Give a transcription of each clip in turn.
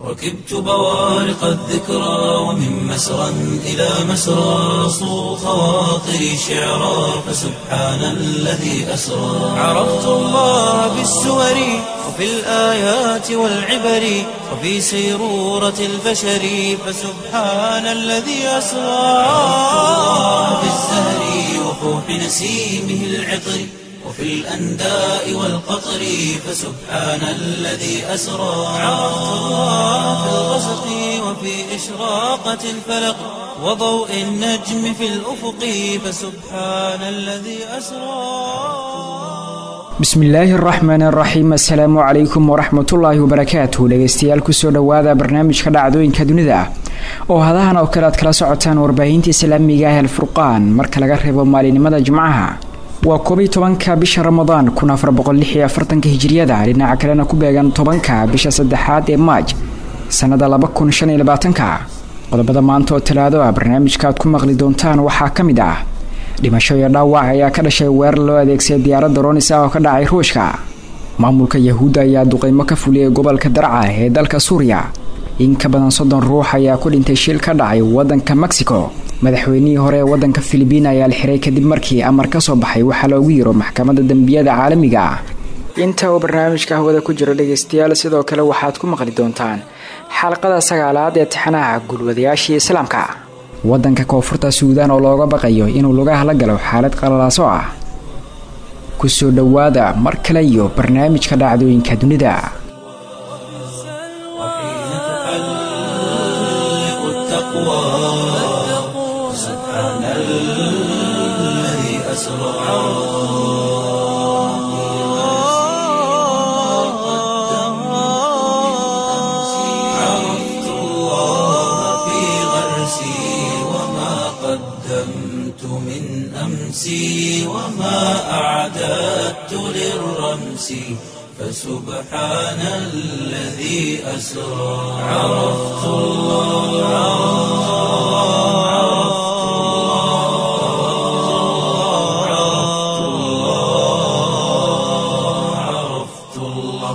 ركبت بوارق الذكرى ومن مسرى إلى مسرى صو خواطري شعرا فسبحان الذي أسرى عرفت الله بالسور وفي الآيات والعبر وفي سيرورة البشر فسبحان الذي أسرى في الزهر وفوح نسيمه العطر وفي الأنداء والقطر فسبحان الذي أسرى عرفت الله في الغسق وفي إشراقة الفلق وضوء النجم في الأفق فسبحان الذي أسرى bismillaahi araxmaan araxiim assalaamu calaykum waraxmatullaahi wabarakaatuh dhegeystayaal kusoo dhowaada barnaamijka dhacdooyinka dunida oo hadahan oo kale aad kala socotaan warbaahinta islaamiga ah alfurqaan marka laga reebo maalinimada jimcaha waa koobiy tobanka bisha ramadaan kun afar boqolixyo afartanka hijiriyada dhinaca kalena ku beegan tobanka bisha saddexaad ee maaj sannada laba kun shan iyo labaatanka qodobada maanta oo talaado ah barnaamijka aad ku maqli doontaan waxaa ka mid ah dhimasho iyo dhaawac ayaa ka dhashay weerar loo adeegsaday diyaaradda ronis ah oo ka dhacay ruushka maamulka yahuudda ayaa duqeymo ka fuliyay gobolka darca ee dalka suuriya in ka badan soddon ruux ayaa ku dhintay shil ka dhacay waddanka mexico madaxweynihii hore ee waddanka filibiin ayaa la xiray kadib markii amar ka soo baxay waxaa loogu yiro maxkamadda dembiyada caalamiga ah inta uu barnaamijka hawada ku jiro dhegeystayaal sidoo kale waxaad ku maqli doontaan xalqada sagaalaad ee taxanaha gulwadayaashii islaamka waddanka koonfurta suudaan oo looga baqayo inuu lugaha la galo xaalad qalalaaso ah kusoo dhowaada mar kale iyo barnaamijka dhacdooyinka dunida أمسي وما أعددت للرمس فسبحان الذي أسرى عرفت الله عرفت الله عرفت الله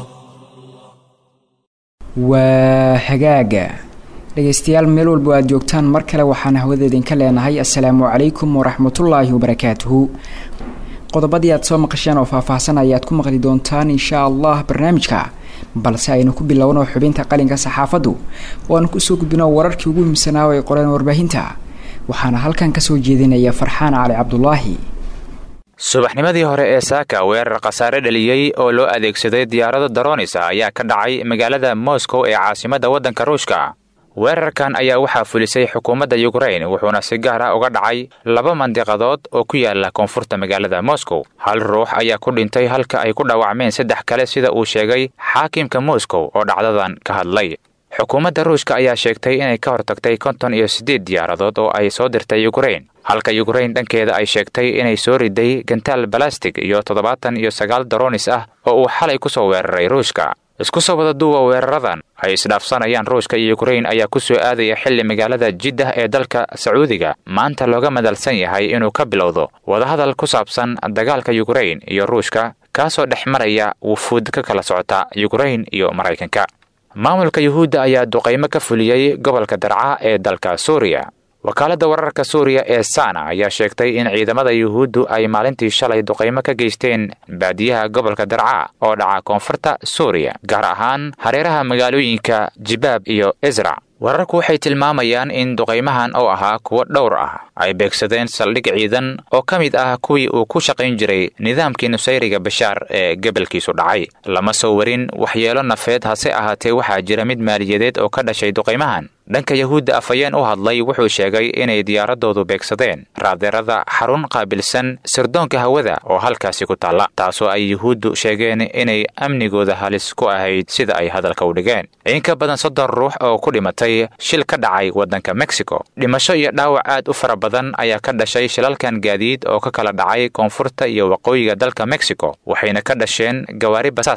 وهجاجة dhegeystayaal meel walba aad joogtaan mar kale waxaan hawada idinka leenahay assalaamu calaykum waraxmatullaahi wabarakaatuhu qodobadii aad soo maqasheen oo faahfaahsan ayaad ku maqli doontaan insha allah barnaamijka balse aynu ku bilowno xubinta qalinka saxaafaddu oo aan kusoo gudbino wararkii ugu muhiimsanaa oo ay qoreen warbaahinta waxaana halkan kasoo jeedinaya farxaan cali cabdulaahi subaxnimadii hore ee saaka weerar khasaare dhaliyey oo loo adeegsaday diyaarado daroonisa ayaa ka dhacay magaalada moscow ee caasimadda waddanka ruushka weerarkan ayaa waxaa fulisay xukuumadda yukrain wuxuuna si gaar ah uga dhacay laba mandiqadood oo ku yaala koonfurta magaalada moscow hal ruux ayaa ku dhintay halka ay ku dhaawacmeen saddex kale sida uu sheegay xaakimka moscow oo dhacdadan ka hadlay xukuumadda ruushka ayaa sheegtay inay ka hortagtay konton iyo siddeed diyaaradood oo ay soo dirtay yukrain halka yukrain dhankeeda ay sheegtay inay soo riday gantaal balastig iyo toddobaatan iyo sagaal daroonis ah oo uu xalay ku soo weeraray ruushka isku soo wada duuba weeraradan ay isdhaafsanayaan ruushka iyo yukrain ayaa ku soo aadaya xilli magaalada jiddah ee dalka sacuudiga maanta looga madalsan yahay inuu ka bilowdo wadahadal ku saabsan dagaalka yukrain iyo ruushka kaasoo dhex maraya wufuud ka kala socota yukrain iyo maraykanka maamulka yuhuudda ayaa duqaymo ka fuliyey gobolka darca ee dalka suuriya wakaaladda wararka suuriya ee sana ayaa sheegtay in ciidamada yuhuuddu ay maalintii shalay duqaymo ka geysteen baadiyaha gobolka darca oo dhaca koonfurta suuriya gaar ahaan hareeraha magaalooyinka jibaab iyo isra wararku waxay tilmaamayaan in duqaymahan oo ahaa kuwo dhowr ah ay beegsadeen saldhig ciidan oo ka mid ah kuwii uu ku shaqayn jiray nidaamkii nusayriga bashaar ee gebalkiisu dhacay lama soo warin waxyeelo nafeed hase ahaatee waxaa jira mid maaliyadeed oo ka dhashay duqaymahan dhanka yahuudda afhayeen u hadlay wuxuu sheegay inay diyaaradoodu beegsadeen raadeerada xarun qaabilsan sirdoonka hawada oo halkaasi ku taalla taasoo ay yuhuuddu sheegeen inay amnigooda halis ku ahayd sida ay hadalka u dhigeen in ka badan soddon ruux oo ku dhimatay shil ka dhacay waddanka mexico dhimasho iyo dhaawac aad u fara badan ayaa ka dhashay shilalkan gaadiid oo ka kala dhacay koonfurta iyo waqooyiga dalka mexico waxayna ka dhasheen gawaari basaas ah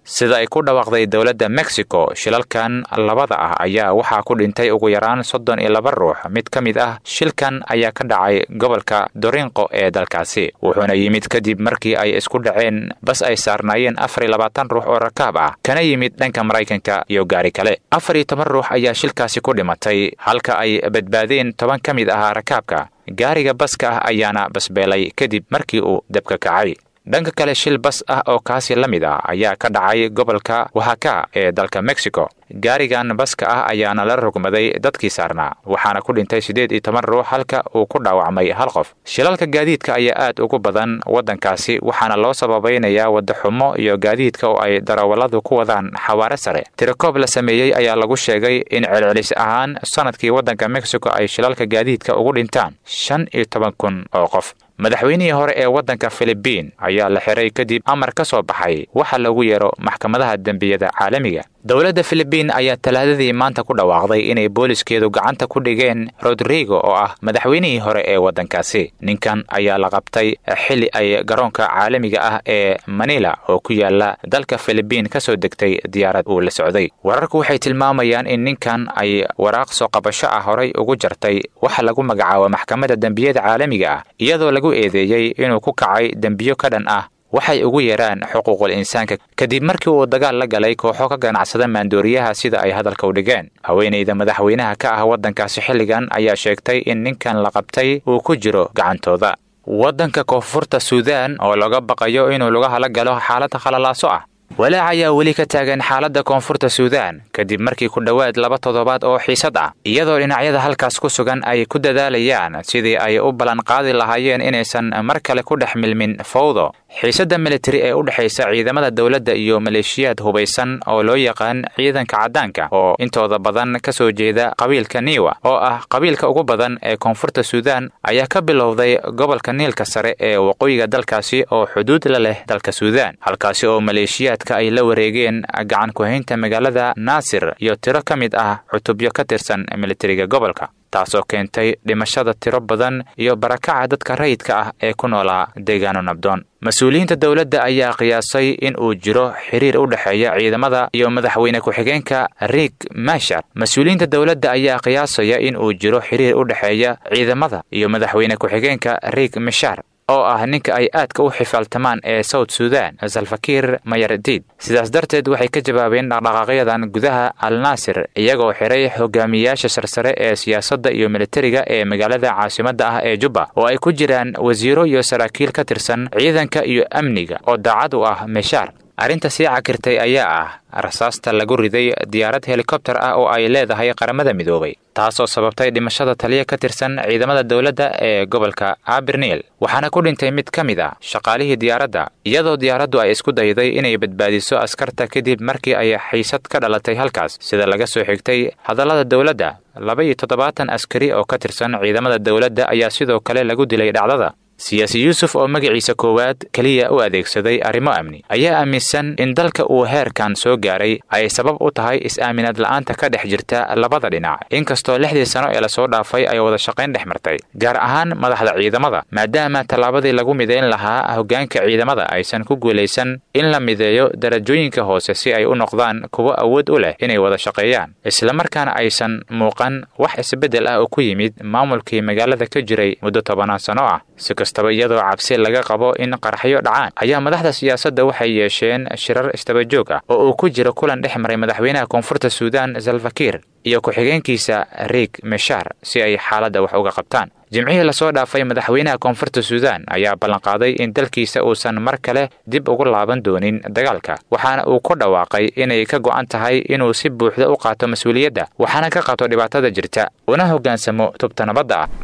sida ay ku dhawaaqday dowladda mexico shilalkan labada ah ayaa waxaa ku dhintay ugu yaraan soddon iyo laba ruux mid ka mid ah shilkan ayaa ka dhacay gobolka dorinqo ee dalkaasi wuxuuna yimid kadib markii ay isku dhaceen bas ay saarnaayeen afar iyo labaatan ruux oo rakaab ah kana yimid dhanka maraykanka iyo gaari kale afar iyo toban ruux ayaa shilkaasi ku dhimatay halka ay badbaadeen toban ka mid ahaa rakaabka gaariga baska ah ayaana basbeelay kadib markii uu dabka kacay dhanka kale shil bas ah oo kaasi la mid ah ayaa ka dhacay gobolka wahaka ee dalka mexico gaarigan baska ah ayaana la rogmaday dadkii saarnaa waxaana ku dhintay siddeed iyo toban ruux halka uu ku dhaawacmay hal qof shilalka gaadiidka ayaa aad ugu badan waddankaasi waxaana loo sababaynayaa wadda xumo iyo gaadiidka oo ay darawalladu ku wadaan xawaare sare tirakoob la sameeyey ayaa lagu sheegay in celcelis ahaan sannadkii waddanka mexico ay shilalka gaadiidka ugu dhintaan shan iyo toban kun oo qof madaxweynihii hore ee waddanka filibiin ayaa la xiray kadib amar ka soo baxay waxa lagu yeero maxkamadaha dembiyada caalamiga dowladda filibiin ayaa talaadadii maanta ku dhawaaqday inay booliskeedu gacanta ku dhigeen rodrigo oo ah madaxweynihii hore ee waddankaasi ninkan ayaa la qabtay xili ay garoonka caalamiga ah ee manila oo ku yaala dalka filibiin ka soo degtay diyaarad uu la socday wararku waxay tilmaamayaan in ninkan ay waraaq soo qabasho ah horay ugu jartay waxa lagu magacaabo maxkamadda dembiyada caalamiga ah iyadoo lagu eedeeyey inuu ku kacay dembiyo ka dhan ah waxay ugu yeeraan xuquuqul insaanka kadib markii uu dagaal la galay kooxo ka ganacsada maandooriyaha sida ay hadalka u dhigeen haweenayda madaxweynaha ka ah waddankaasi xilligan ayaa sheegtay in ninkan la qabtay uu ku jiro gacantooda waddanka koonfurta suudaan oo laga baqayo inuu lugaha la galo xaalada khalalaaso ah walaac ayaa weli ka taagan xaaladda koonfurta suudaan kadib markii ku dhowaad laba toddobaad oo xiisad ah iyadoo dhinacyada halkaas ku sugan ay ku dadaalayaan sidii ay u ballanqaadi lahaayeen inaysan mar kale ku dhex milmin fawdo xiisadda militari ee u dhexaysa ciidamada dowladda iyo maleeshiyaad hubaysan oo loo yaqaan ciidanka caddaanka oo intooda badan ka soo jeeda qabiilka niiwa oo ah qabiilka ugu badan ee koonfurta suudaan ayaa ka bilowday gobolka niilka sare ee waqooyiga dalkaasi oo xuduud la leh dalka suudaan halkaasi oo maleeshiyaadka ay la wareegeen gacan ku-haynta magaalada naasir iyo tiro ka mid ah cutubyo ka tirsan militariga gobolka taasoo keentay dhimashada tiro badan iyo barakaca dadka rayidka ah ee ku noolaa deegaano nabdoon mas-uuliyiinta dowladda ayaa qiyaasay in uu jiro xiriir u dhexeeya ciidamada iyo madaxweyne ku-xigeenka riik mashar mas-uuliyiinta dowladda ayaa qiyaasaya in uu jiro xiriir u dhexeeya ciidamada iyo madaxweyne ku-xigeenka riik mashar oo ah ninka ay aadka u xifaaltamaan ee south sudan salfakiir mayardiid sidaas darteed waxay ka jawaabeen dhaqdhaqaaqyadan gudaha al naasir iyagoo xiray hogaamiyayaasha sarsare ee siyaasadda iyo militariga ee magaalada caasimadda ah ee jubba oo ay ku jiraan wasiiro iyo saraakiil ka tirsan ciidanka iyo amniga oo daacad u ah meshaar arrinta sii cakirtay ayaa ah rasaasta lagu riday diyaarad helikobtar ah oo ay leedahay qaramada midoobay taasoo sababtay dhimashada taliya ka tirsan ciidamada dowladda ee gobolka abirniil waxaana ku dhintay mid ka mid a shaqaalihii diyaaradda iyadoo diyaaraddu ay isku dayday inay badbaadiso askarta kadib markii ay xiisad ka dhalatay halkaas sida laga soo xigtay hadallada dowladda laba iyo toddobaatan askari oo ka tirsan ciidamada dowladda ayaa sidoo kale lagu dilay dhacdada siyaasi yuusuf oo magaciisa koowaad keliya u adeegsaday arrimo amni ayaa aaminsan in dalka uu heerkan soo gaaray ay sabab u tahay is-aaminaad la'aanta ka dhex jirta labada dhinac inkastoo lixdii sano ee lasoo dhaafay ay wada shaqayn dhex martay gaar ahaan madaxda ciidamada maadaama tallaabadii lagu midayn lahaa hoggaanka ciidamada aysan ku guulaysan in la mideeyo darajooyinka hoose si ay u noqdaan kuwo awood u leh inay wada shaqeeyaan islamarkaana aysan muuqan wax isbeddel ah oo ku yimid maamulkii magaalada ka jiray muddo tobanaan sano ah si kastaba iyadoo cabsi laga qabo in qaraxyo dhacaan ayaa madaxda siyaasadda waxay yeesheen shirar istabajoog ah oo uu ku jiro kulan dhex maray madaxweynaha koonfurta suudaan salfakiir iyo ku-xigeenkiisa riik meshar si ay xaaladda wax uga qabtaan jimcihii lasoo dhaafay madaxweynaha koonfurta suudaan ayaa ballanqaaday in dalkiisa uusan mar kale dib ugu laaban doonin dagaalka waxaana uu ku dhawaaqay inay ka go'an tahay inuu si buuxda u qaato mas-uuliyadda waxaana ka qabto dhibaatada jirta una hoggaansamo tubta nabadda ah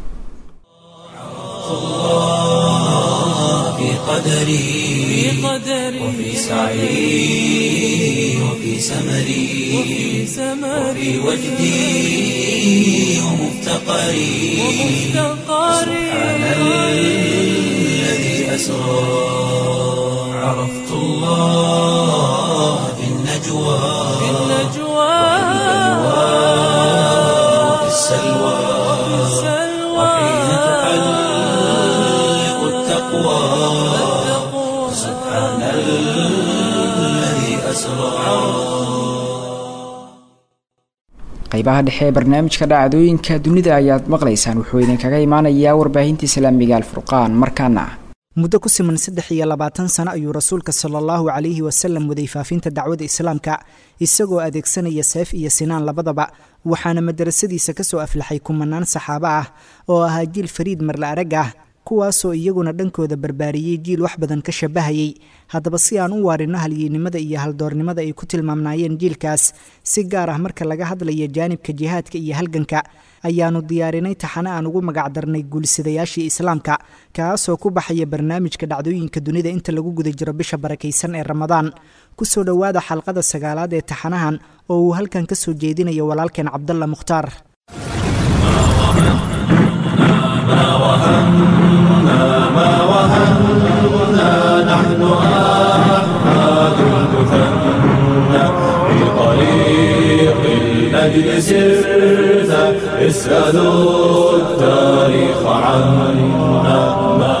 في قدري وفي سعي وفي سمري وفي وجدي ومفتقري سبحان الذي أسرى عرفت الله في النجوى وفي السلوى وحين تحلق التقوى سبحان الذي أسرى qeybaha dhexe ee barnaamijka dhacdooyinka dunida ayaad maqlaysaan wuxuu idinkaga imaanayaa warbaahinta islaamiga alfurqaan markaana muddo ku siman saddex iyo labaatan sano ayuu rasuulka sala allahu calayhi wasalam waday faafinta dacwada islaamka isagoo adeegsanaya seef iyo sinaan labadaba waxaana madarasadiisa kasoo aflaxay kumanaan saxaabo ah oo ahaa jiil fariid marla arag ah kuwaasoo iyaguna dhankooda barbaariyey jiil wax badan ka shabahayay haddaba si aan u waarino halyeynimada iyo haldoornimada ay ku tilmaamnaayeen jiilkaas si gaar ah marka laga hadlaya jaanibka jihaadka iyo halganka ayaanu diyaarinay taxane aan ugu magacdarnay guulisadayaashii islaamka kaasoo ku baxaya barnaamijka dhacdooyinka dunida inta lagu guda jiro bisha barakaysan ee ramadaan kusoo dhowaada xalqada sagaalaad ee taxanahan oo uu halkan ka soo jeedinayo walaalkeen cabdalla mukhtaar الأجل سرت اسألوا التاريخ عنا ما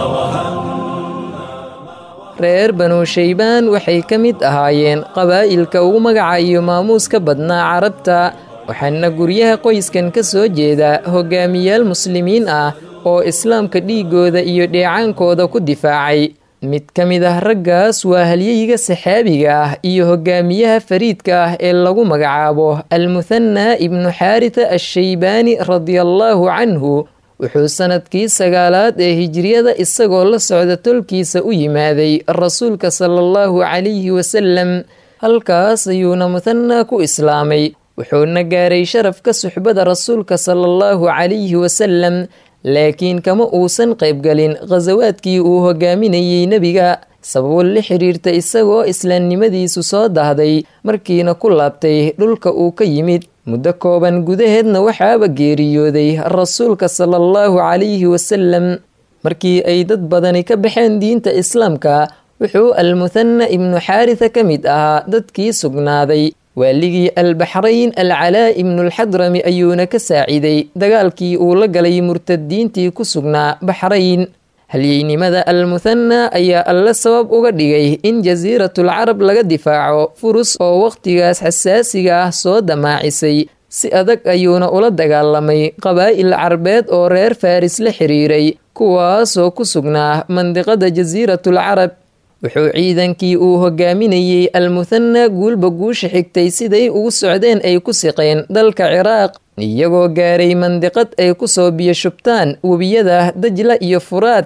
reer banu shaybaan waxay ka mid ahaayeen qabaa'ilka ugu magaca iyo maamuuska badnaa carabta waxaana guryaha qoyskan ka soo jeeda hogaamiyaal muslimiin ah oo islaamka dhiigooda iyo dheecaankooda ku difaacay mid ka mid ah raggaas waa halyeyga saxaabiga ah iyo hogaamiyaha fariidka ah ee lagu magacaabo almuhanna ibnu xaarita ashaybaani radiallaahu canhu wuxuu sannadkii sagaalaad ee hijriyada isagoo la socda tolkiisa u yimaaday rasuulka sala allahu calayhi wasalam halkaas ayuuna muhanna ku islaamay wuxuuna gaaray sharafka suxbada rasuulka sala allahu calayhi wasalam laakiin kama uusan qaybgalin khasawaadkii uu hogaaminayey nebiga sababo la xiriirta isagoo islaamnimadiisu soo dahday markiina ku laabtay dhulka uu ka yimid muddo kooban gudaheedna waxaaba geeriyooday rasuulka sala allahu calayhi wasalam markii ay dad badani ka baxeen diinta islaamka wuxuu almuhanna ibnu xaarisa ka mid ahaa dadkii sugnaaday waaligii albaxrayn alcalaa ibnulxadrami ayuuna ka saaciday dagaalkii uu la galay murtadiintii ku sugnaa baxrayn halyeynimada almuhanna ayaa alle sabab uga dhigay in jasiiratul carab laga difaaco furus oo wakhtigaas xasaasiga ah soo damaacisay si adag ayuuna ula dagaalamay qabaa'il carbeed oo reer faris la xiriiray kuwaasoo ku sugnaa mandiqada jasiiratul carab wuxuu ciidankii uu hogaaminayey almuhanna guulba guusha xigtay siday ugu socdeen ay ku siqeen dalka ciraaq iyagoo gaaray mandiqad ay ku soo biyo shubtaan webiyada dajla iyo furaad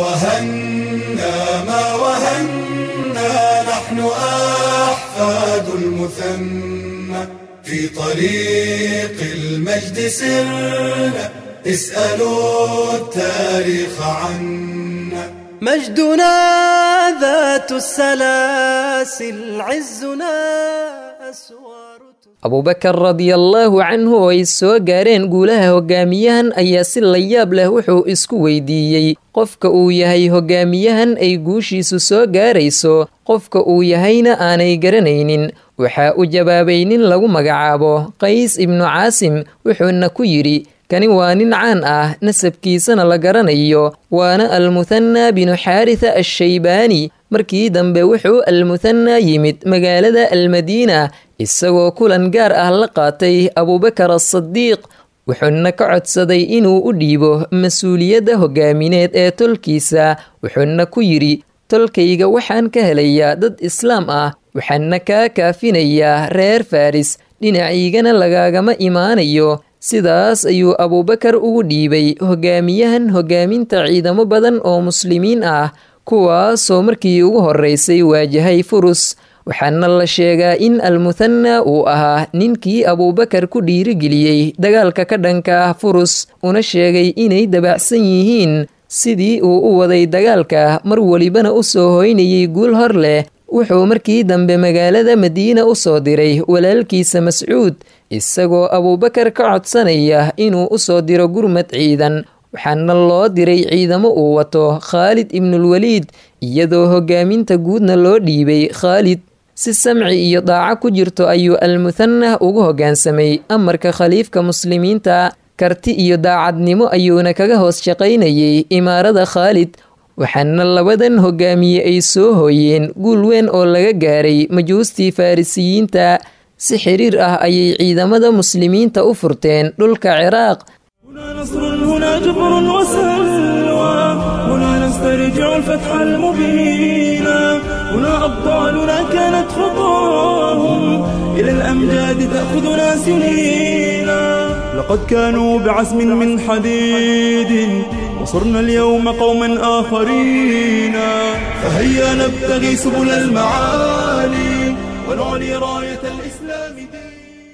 مجدنا ذات السلاسل عزنا أسوار abubakar radiallaahu canhu oo ay soo gaareen guulaha hogaamiyahan ayaa si layaab leh wuxuu isku weydiiyey qofka uu yahay hogaamiyahan ay guushiisu soo gaarayso qofka uu yahayna aanay garanaynin waxaa u jawaabay nin lagu magacaabo qays ibnu caasim wuxuuna ku yidhi kani waa nin caan ah nasabkiisana la garanayo waana almuhanna binu xaarisa ashaybaani markii dambe wuxuu almuhanna yimid magaalada almadiina isagoo kulan gaar ah la qaatay abubakar asadiiq wuxuuna ka codsaday inuu u dhiibo mas-uuliyadda hogaamineed ee tolkiisa wuxuuna ku yidhi tolkayga waxaan ka helayaa dad islaam ah waxaana kaa kaafinayaa reer faris dhinaciigana lagaagama imaanayo sidaas ayuu abuubakar ugu dhiibay hogaamiyahan hogaaminta ciidamo badan oo muslimiin ah kuwaasoo markii ugu horeysay waajahay furus waxaana la sheegaa in almuhanna uu ahaa ninkii abuubakar ku dhiirigeliyey dagaalka ka dhanka ah furus una sheegay inay dabacsan yihiin sidii uu u waday dagaalka mar welibana u soo hoynayay guul hor leh wuxuu markii dambe magaalada madiina u soo diray walaalkiisa mascuud isagoo abuubakar ka codsanaya inuu u soo diro gurmad ciidan waxaana loo diray ciidamo uu wato khaalid ibnulwaliid iyadoo hogaaminta guudna loo dhiibay khaalid si samci iyo daaco ku jirto ayuu almuhanah ugu hoggaansamay amarka khaliifka muslimiinta karti iyo daacadnimo ayuuna kaga hoos shaqaynayay imaarada khaalid waxaana labadan hogaamiye ay soo hooyeen guul weyn oo laga gaaray majuustii farrisiyiinta si xiriir ah ayay ciidamada muslimiinta u furteen dhulka ciraaq هنا نصر هنا جبر وسلوى هنا نسترجع الفتح المبين هنا أبطالنا كانت خطاهم إلى الأمجاد تأخذنا سنينا لقد كانوا بعزم من حديد وصرنا اليوم قوما آخرين فهيا نبتغي سبل المعالي ونعلي راية الإسلام دين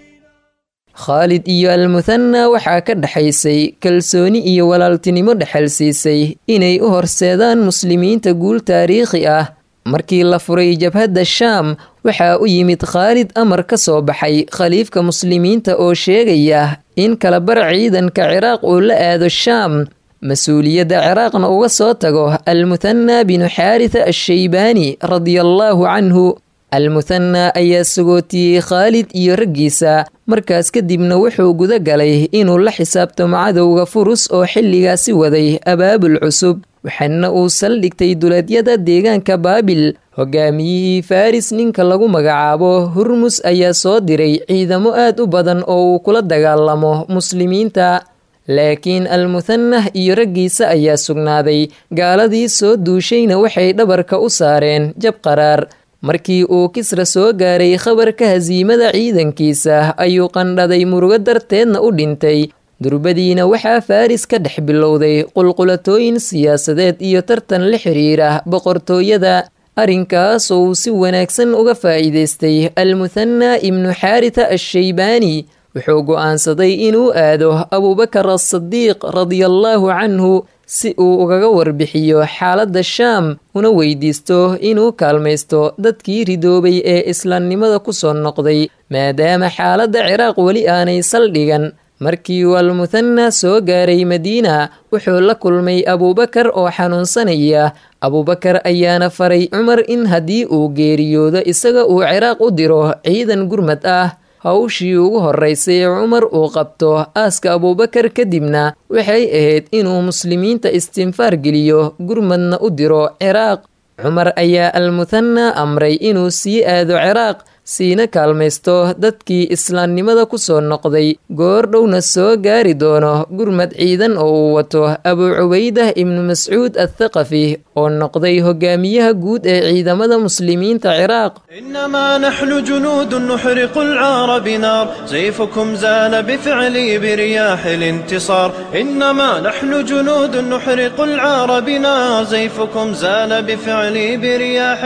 khaalid iyo almuthana waxaa ka dhexaysay kalsooni iyo walaaltinimo dhexal siisay inay u horseedaan muslimiinta guul taariikhi ah markii la furay jabhadda shaam waxaa u yimid khaalid amar ka soo baxay khaliifka muslimiinta oo sheegaya in kalabar ciidanka ciraaq uu la aado shaam mas-uuliyadda ciraaqna uga soo tago almuthana binu xaaritha ashaybaani radiallaahu canhu almuthana ayaa sagootiyey khaalid iyo raggiisa markaas kadibna wuxuu guda galay inuu la xisaabtamo cadowga furus oo xilligaasi waday abaabul cusub waxaana uu saldhigtay duleedyada deegaanka baabil hogaamiyihii faris ninka lagu magacaabo hurmus ayaa soo diray ciidamo aad u badan oo uu kula dagaalamo muslimiinta laakiin almuthanah iyo raggiisa ayaa sugnaaday gaaladii soo duushayna waxay dhabarka u saareen jab qaraar markii uu kisra soo gaaray khabarka hasiimada ciidankiisa ayuu qandhaday murugo darteedna u dhintay durbadiina waxaa faris ka dhex bilowday qulqulatooyin siyaasadeed iyo tartan la xiriira boqortooyada arrinkaasoo uu si wanaagsan uga faa'iidaystay almuthana ibnu xaaritha ashaybaani wuxuu go'aansaday inuu aado abuubakar asadiiq radiallaahu canhu si uu ugaga warbixiyo xaaladda shaam una weydiisto inuu kaalmaysto dadkii ridoobay ee islaamnimada ku soo noqday maadaama xaaladda ciraaq weli aanay saldhigan markii uu almuthana soo gaaray madiina wuxuu la kulmay abuubakar oo xanuunsanaya abuubakar ayaana faray cumar in haddii uu geeriyoodo isaga uu ciraaq u diro ciidan gurmad ah hawshii ugu horraysay ee cumar uu qabto aaska abuubakar kadibna waxay ahayd inuu muslimiinta istinfaar geliyo gurmadna u diro ciraaq cumar ayaa almuthana amray inuu sii aado ciraaq siina kaalmaysto dadkii islaamnimada ku soo noqday goor dhowna soo gaari doono gurmad ciidan oo uu wato abuu cubaydah ibnu mascuud athaqafi oo noqday hogaamiyaha guud ee ciidamada muslimiinta ciraaq إنما نحن جنود نحرق العار بنار سيفكم زال بفعلي برياح الانتصار إنما نحن جنود نحرق العار بنار سيفكم زال بفعلي برياح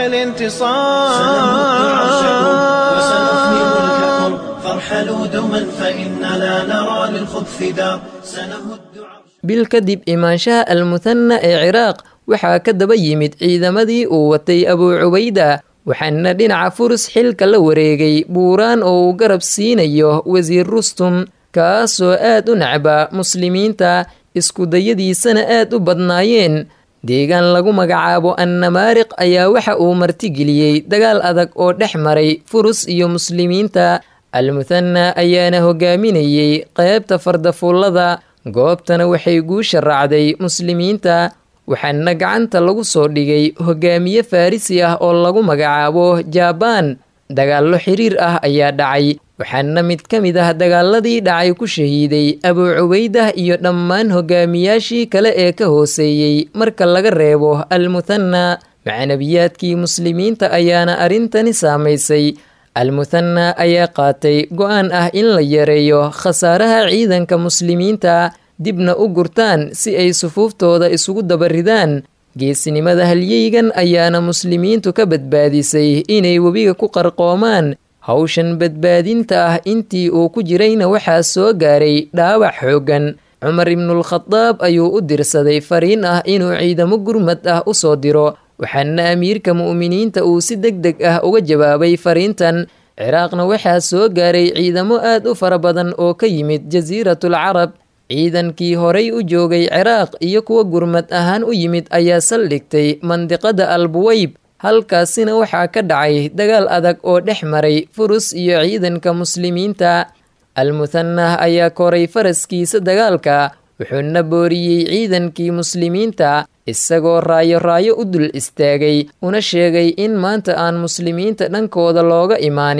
الانتصار وسنفني ملككم فارحلوا دما فإننا نرى للخبث دار سنهد bil kadib imaanshaha almuthana ee ciraaq waxaa ka daba yimid ciidamadii uu watay abuu cubayda waxaana dhinaca furus xilka la wareegay buuraan oo uu garab siinayo wasiir rustum kaasoo aad u nacba muslimiinta iskudayadiisana aad u badnaayeen deegaan lagu magacaabo annamaariq ayaa waxa uu martigeliyey dagaal adag oo dhex maray furus iyo muslimiinta almuthana ayaana hogaaminayey qeybta fardafuullada goobtana waxay guusha raacday muslimiinta waxaana gacanta lagu soo dhigay hogaamiye farrisi ah oo lagu magacaabo jabaan dagaallo xiriir ah ayaa dhacay waxaana mid ka mid ah dagaaladii dhacay ku shahiiday abuu cubaydah iyo dhammaan hogaamiyaashii kale ee ka hooseeyey marka laga reebo almuthana macnabiyaadkii muslimiinta ayaana arrintani saamaysay almuthana ayaa qaatay go-aan ah in la yareeyo khasaaraha ciidanka muslimiinta dibna u gurtaan si ay sufuuftooda isugu dabaridaan geesinimada halyeygan ayaana muslimiintu ka badbaadisay inay webiga ku qarqoomaan hawshan badbaadinta ah intii uu ku jirayna waxaa soo gaaray dhaawac xooggan cumar ibnulkhadaab ayuu u dirsaday fariin ah inuu ciidamo gurmad ah u soo diro waxaana amiirka mu'miniinta uu si deg deg ah uga jawaabay fariintan ciraaqna waxaa soo gaaray ciidamo aad u fara badan oo ka yimid jasiiratul carab ciidankii horay u joogay ciraaq iyo kuwa gurmad ahaan u yimid ayaa saldhigtay mandiqada albuweyb halkaasina waxaa ka dhacay dagaal adag oo dhex maray furus iyo ciidanka muslimiinta almuthanah ayaa koray faraskiisa dagaalka wuxuuna booriyey ciidankii muslimiinta isagoo raayo raayo u dul istaagay una sheegay in maanta aan muslimiinta dhankooda looga imaanin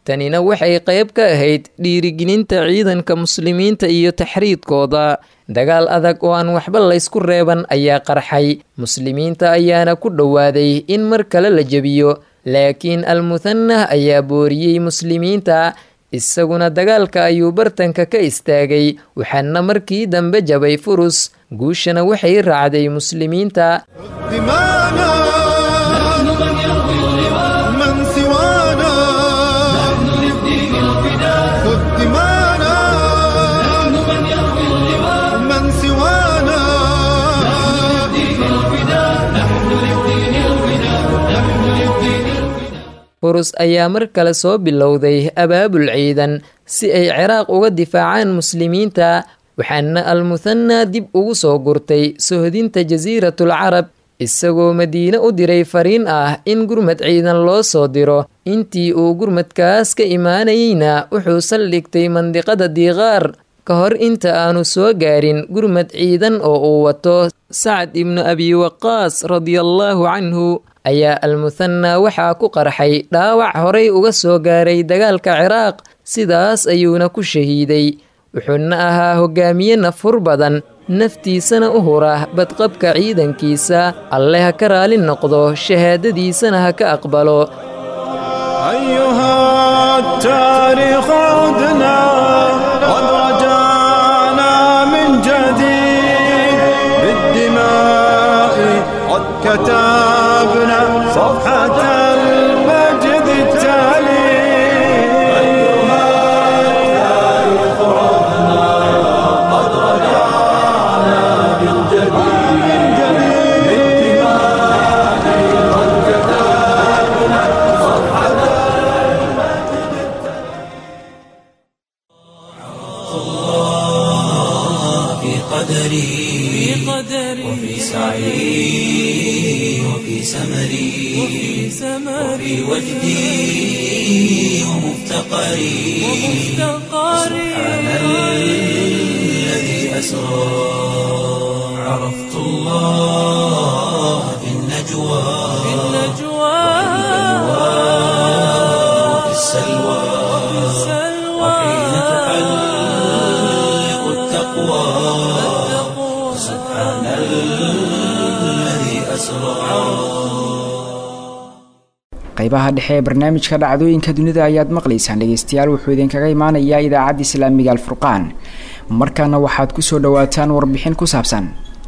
tanina waxay qayb ka ahayd dhiirigelinta ciidanka muslimiinta iyo taxriidkooda dagaal adag oo aan waxba laysku reeban ayaa qarxay muslimiinta ayaana ku dhowaaday in mar kale la jebiyo laakiin almuhanah ayaa booriyey muslimiinta isaguna dagaalka ayuu bartanka ka istaagay waxaana markii dambe jabay furus guushana waxay raacday muslimiinta furus ayaa mar kale soo bilowday abaabul ciidan si ay ciraaq uga difaacaan muslimiinta waxaana almuhanaa dib ugu soo gurtay sohdinta jasiiratul carab isagoo madiine u diray fariin ah in gurmad ciidan loo soo diro intii uu gurmadkaas ka imaanayeyna wuxuu saldhigtay mandiqada diiqaar ka hor inta aanu soo gaarin gurmad ciidan oo uu wato sacad ibnu abi waqaas radiallaahu canhu ayaa almuhanaa waxaa ku qarxay dhaawac horay uga soo gaaray dagaalka ciraaq sidaas ayuuna ku shahiiday wuxuuna ahaa hogaamiye nafhur badan naftiisana u hura badqabka ciidankiisa alle ha ka raali noqdo shahaadadiisana ha ka aqbalo كتبنا صفحة المجد التالي أيها التاريخ عدنا قد رجعنا من جديد بالدماء قد كتبنا صفحة الله في قدري وفي سعي وفي سمري وفي وجدي ومفتقري سبحان الذي أسرى عرفت الله في النجوى وفي السلوى وحين تحلق التقوى سبحان الذي أسرى qaybaha dhexe ee barnaamijka dhacdooyinka dunida ayaad maqlaysaan dhegeystayaal wuxuu idinkaga imaanayaa idaacadda islaamiga alfurqaan markaana waxaad kusoo dhawaataan warbixin ku saabsan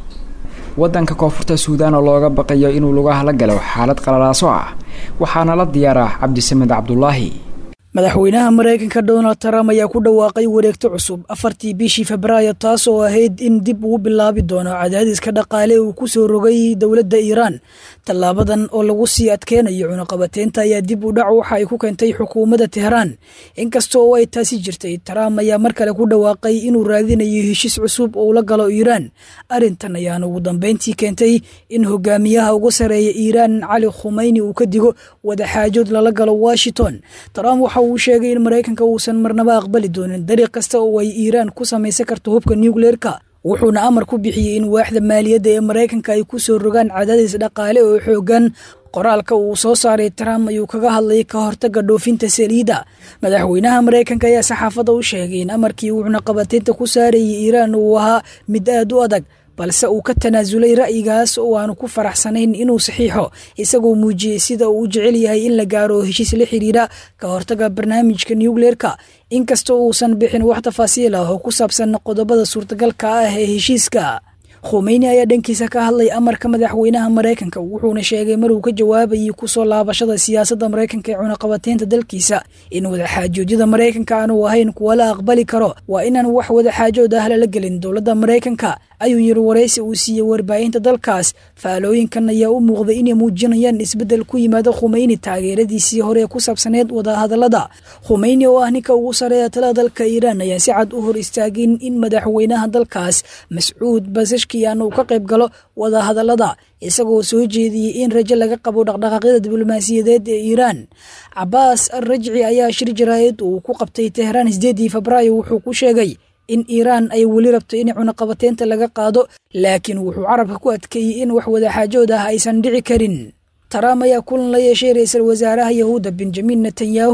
wadanka koonfurta suudaan oo looga baqayo inuu lugaha la galo xaalad qalalaaso ah waxaana la diyaarah cabdisamed cabdulaahi madaxweynaha maraykanka donald trump ayaa ku dhawaaqay wareegto cusub afartii bishii febraayo taas oo ahayd in dib ugu bilaabi doono cadaadiska dhaqaale uu ku soo rogay dowladda iiraan tallaabadan oo lagu sii adkeynayo cunaqabateynta ayaa dib u dhac waxa ay ku keentay xukuumadda tehraan inkasta oo ay taasi jirtay trump ayaa mar kale ku dhawaaqay inuu raadinayo heshiis cusub oo la galo iiraan arrintan ayaana ugu dambeyntii keentay in hogaamiyaha ugu sareeya iiraan cali khumeyni uu ka digo wadaxaajood lala galo washington trump waxa uu sheegay in maraykanka uusan marnaba aqbali doonin dariiq kasta oo ay iiraan ku samaysan karto hubka nucleerka wuxuuna amar ku bixiyey in waaxda maaliyadda ee maraykanka ay ku soo rogaan cadaadis dhaqaale oo xoogan qoraalka uu soo saaray trump ayuu kaga hadlayay ka hortaga dhoofinta saliidda madaxweynaha maraykanka ayaa saxaafadda u sheegay in amarkii uu cunaqabateynta ku saarayay iiraan uu ahaa mid aad u adag balse uu ka tanaasulay ra'yigaas oo aanu ku faraxsanayn inuu saxiixo isagoo muujiyey sida uu u jecel yahay in la gaaro heshiis la xiriira ka hortaga barnaamijka nucleerka inkasta uusan bixin wax tafaasiil ah oo ku saabsan qodobada suurtagalka ah ee heshiiska khumeyni ayaa dhankiisa ka hadlay amarka madaxweynaha maraykanka wuxuuna sheegay maruu ka jawaabayay kusoo laabashada siyaasadda maraykanka ee cunaqabateynta dalkiisa in wadaxaajoodyada maraykanka aanu ahayn kuwa la aqbali karo waa inaan wax wadaxaajood ah lala gelin dowladda maraykanka ayuu yiri waraysi uu siiyey warbaahinta dalkaas faalooyinkan ayaa u muuqday inay muujinayaan isbeddel ku yimaada khumeyni taageeradiisii hore ee ku saabsaneed wadahadallada khumeyni oo ah ninka ugu sareeya talada dalka iiraan ayaa si cad u hor istaagin in madaxweynaha dalkaas mascuud basashkiyan uu ka qayb galo wadahadallada isagoo soo jeediyey in rajo laga qabo dhaqdhaqaaqyada diblomaasiyadeed ee iiraan cabaas al rajci ayaa shir jaraayad uu ku qabtay tehraan sideedii febraayo wuxuu ku sheegay in iiraan ay weli rabto in cunaqabateynta laga qaado laakiin wuxuu carabka ku adkeeyey in wax wadaxaajood ah aysan dhici karin trump ayaa kulan la yeeshay ra-iisul wasaaraha yahuudda benjamin netanyahu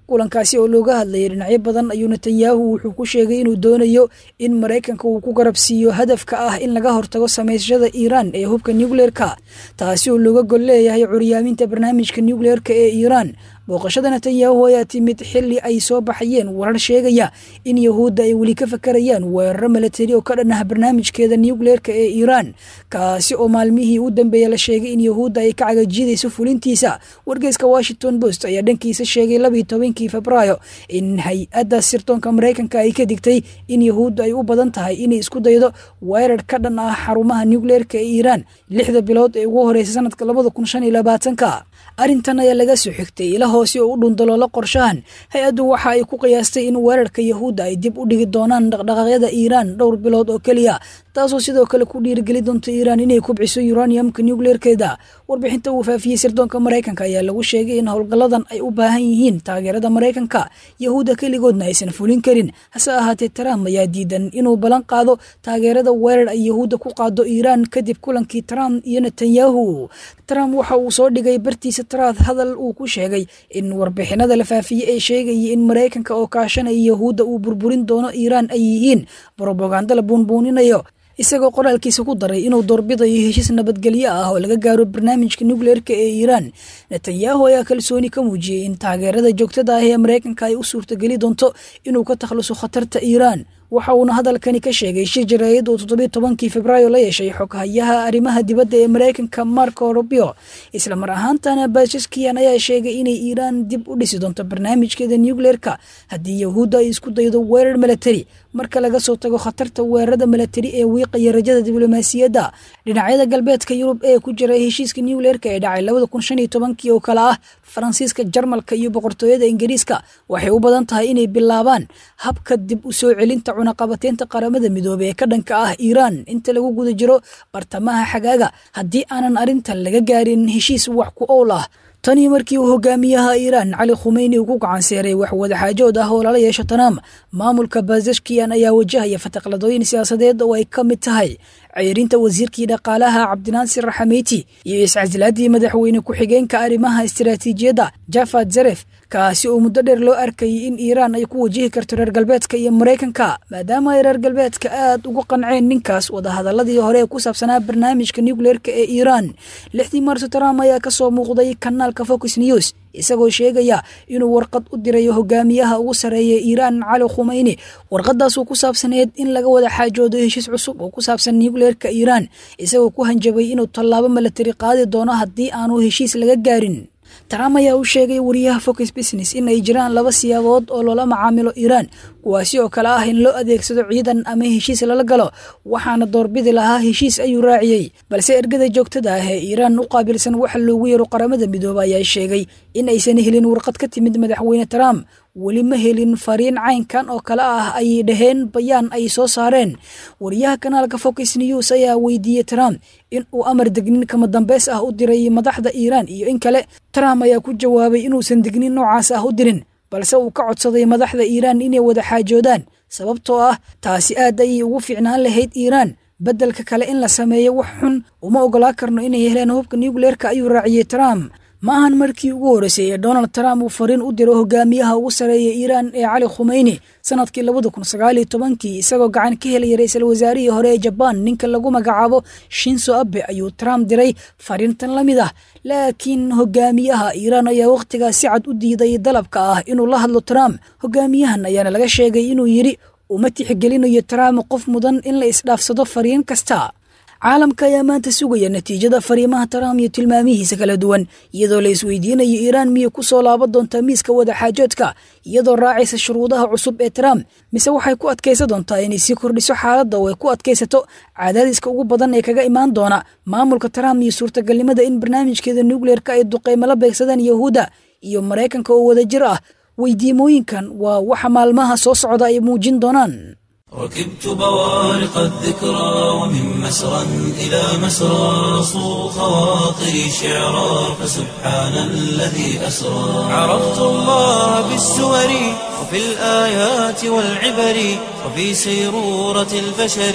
kulankaasi oo looga hadlayay dhinacyo badan ayuu netanyahu wuxuu ku sheegay inuu doonayo in maraykanka uu ku garabsiiyo hadafka ah in laga hortago samaysashada iiraan ee hubka nucleerka taasi oo looga gol leeyahay curyaaminta barnaamijka nucleerka ee iiraan booqashada netanyahu ayaa timid xili ay soo baxayeen warar sheegaya in yahuudda ay weli ka fakarayaan weeraro milatari oo ka dhan ah barnaamijkeeda nucleerka ee iiraan kaasi oo maalmihii u dambeeya la sheegay in yahuudda ay ka cagajiidayso fulintiisa wargeyska washington post ayaa dhankiisa sheegay labiiyo tobankii febraayo in hay-adda sirdoonka maraykanka ay ka digtay in yahuudda ay u badan tahay inay isku daydo weerar ka dhan ah xarumaha nucleerka ee iiraan lixda bilood ee ugu horeysa sanadka labada kun shan iyo labaatanka arrintan ayaa laga soo xigtay ila hoose oo u dhundaloola qorshahan hay-addu waxa ay ku qiyaastay in weerarka yahuudda ay dib u dhigi doonaan dhaqdhaqaaqyada iiraan dhowr bilood oo keliya taasoo sidoo kale ku dhiirigeli doonta iiraan inay kubciso uraniumka nucleerkeeda warbixinta uu faafiyey sirdoonka maraykanka ayaa lagu sheegay in howlgalladan ay u baahan yihiin taageerada maraykanka yahuudda keligoodna aysan fulin karin hase ahaatee trump ayaa diidan inuu ballan qaado taageerada weerar ay yahuudda ku qaado iiraan kadib kulankii trump iyo netanyahu trump waxa uu soo dhigay bartiisa taraad hadal uu ku sheegay in warbixinada la faafiyey ee sheegayay in maraykanka oo kaashanaya yahuudda uu burburin doono iiraan ay yihiin brobaganda la buunbuuninayo isagoo qoraalkiisa ku daray inuu doorbidayo heshiis nabadgelyo ah oo laga gaaro barnaamijka nucleerka ee iiraan netanyahu ayaa kalsooni ka muujiyey in taageerada joogtada ah ee maraykanka ay u suurtageli doonto inuu ka takhluso khatarta iiraan waxa uuna hadalkani ka sheegay shir jaraayad uu toddobiy tobankii febraayo la yeeshay xoghayaha arrimaha dibadda ee maraykanka marco rubio isla mar ahaantana baashaskiyan ayaa sheegay inay iiraan dib u dhisi doonto barnaamijkeeda nucleerka haddii yahuudda ay isku daydo weerar milatari marka laga soo tago khatarta weerarada milatari ee wiiqaya rajada diblomaasiyadda dhinacyada galbeedka yurub ee ku jira heshiiska nucleerka ee dhacay labada kun shan iyo tobankii oo kale ah faransiiska jarmalka iyo boqortooyada ingiriiska waxay u badan tahay inay bilaabaan habka dib u soo celinta cunaqabateynta qaramada midoobey ee ka dhanka ah iiraan inta lagu guda jiro bartamaha xagaaga haddii aanan arrintan laga gaarin heshiis wax ku owl ah tanii markii uu hogaamiyaha iiraan cali khumeyni uu ku gacanseeray wax wadaxaajood ah oo lala yeesho tanaam maamulka bazashkiyan ayaa wajahaya fataqladooyin siyaasadeed oo ay ka mid tahay ceyrinta wasiirkii dhaqaalaha cabdinaasir raxameyti iyo iscasilaadii madaxweyne ku-xigeenka arrimaha istiraatiijiyadda jafad zaref kaasi oo muddo dheer loo arkayay in iiraan ay ku wajihi karto reer galbeedka iyo maraykanka maadaama ay reer galbeedka aad ugu qanceen ninkaas wadahadaladii hore ee ku saabsanaa barnaamijka nucleerka ee iiraan lixdii maarso trump ayaa kasoo muuqday kanaalka focus news isagoo sheegaya inuu warqad u dirayo hogaamiyaha ugu sarreeya iiraan cali khumeyni warqadaasoo ku saabsaneed in laga wada xaajoodo heshiis cusub oo ku saabsan nucleerka iiraan isagoo ku hanjabay inuu tallaabo milatari qaadi doono haddii aanu heshiis laga gaarin trump ayaa u sheegay wariyaha focus business in ay jiraan laba siyaabood oo loola macaamilo iiraan kuwaasi oo kale ah in loo adeegsado ciidan ama heshiis lala galo waxaana doorbidi lahaa heshiis ayuu raaciyey balse ergada joogtada ah ee iiraan u qaabilsan waxa loogu yeero qaramada midoobe ayaa sheegay in aysan helin warqad ka timid madaxweyne trump weli ma helin fariin caynkan oo kale ah ayay dhaheen bayaan ay soo saareen wariyaha kanaalka focus news ayaa weydiiyey trump in uu amar degnin kama dambeys ah u diray madaxda iiraan iyo in kale trump ayaa ku jawaabay inuusan degnin noocaas ah u dirin balse uu ka codsaday madaxda iiraan inay wada xaajoodaan sababtoo ah taasi aad ayay ugu fiicnaan lahayd iiraan beddelka kale in la sameeyo wax xun uma ogolaa karno inay heleen hubka nucleerka ayuu raaciyey trump ma ahan markii ugu horreysay ee donald trump uu fariin u diro hogaamiyaha ugu sarreeya iiraan ee cali khumeyni sanadkii labada kun sagaaliyo tobankii isagoo gacan ka helaya ra-iisul wasaarihii hore ee jabaan ninka lagu magacaabo shinso abe ayuu trump diray fariintan la mid ah laakiin hogaamiyaha iiraan ayaa wakhtigaas si cad u diiday dalabka ah inuu la hadlo trump hogaamiyahan ayaana laga sheegay inuu yidhi uma tixgelinayo trump qof mudan in la isdhaafsado fariin kasta caalamka ayaa maanta sugaya natiijada fariimaha trump iyo tilmaamihiisa kala duwan iyadoo la isweydiinayo iiraan miyay ku soo laaban doontaa miiska wadaxaajoodka iyadoo raacaysa shuruudaha cusub ee trump mise waxay ku adkaysa doontaa inay sii kordhiso xaaladda oo ay ku adkaysato cadaadiska ugu badan ee kaga imaan doona maamulka trump iyo suurtagalnimada in barnaamijkeeda nucleerka ay duqeymo la beegsadaan yahuudda iyo maraykanka oo wadajir ah weydiimooyinkan waa waxa maalmaha soo socda ay muujin doonaan ركبت بوارق الذكرى ومن مسرى إلى مسرى صو خواطري شعرا فسبحان الذي أسرى عرفت الله بالسور وفي الآيات والعبر وفي سيرورة البشر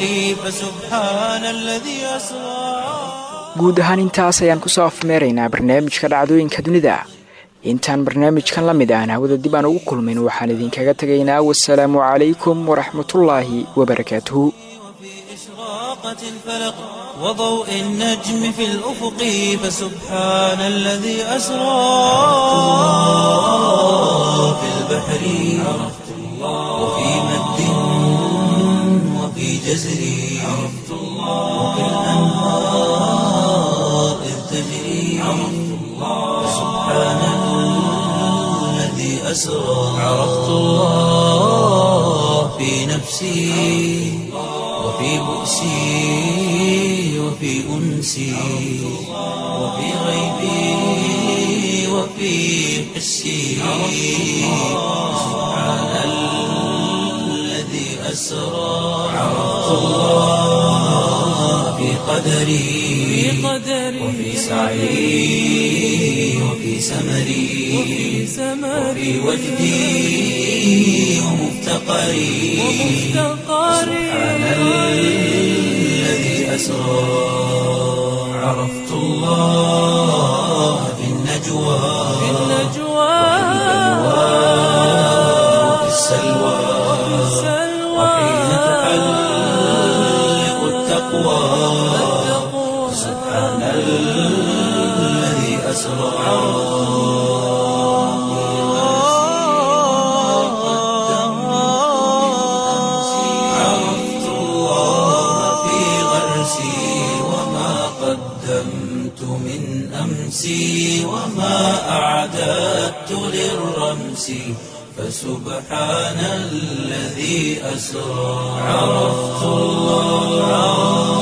فسبحان الذي أسرى guud ahaan intaas ayaan kusoo afmeeraynaa barnaamijka dhacdooyinka dunida intaan barnaamijkan la mid aan hawada dib aan ugu kulmin waxaan idinkaga tegaynaa wasalaamu calaykum waraxmatullaahi wabarakaatuhu إشراقة الفلق وضوء النجم في الأفق فسبحان الذي أسرى في البحر عرفت الله وفي مد وفي جزر عرفت الله وفي الأنهار إذ تجري عرفت الله فسبحان الذي أسرى عرفت الله في نفسي وفي بؤسي وفي أنسي وفي غيبي وفي حسي سبحان الذي أسرى عرفت الله في قدري وفي سعي وفي سمري وفي وجدي ومفتقري سبحان الذي أسرى عرفت الله في النجوى وفي السلوى وحين تحلق التقوى سبحان الذي أسرى عرفت الله في غرسي وما قدمت من أمسي وما أعددت للرمس فسبحان الذي أسرى عرفت الله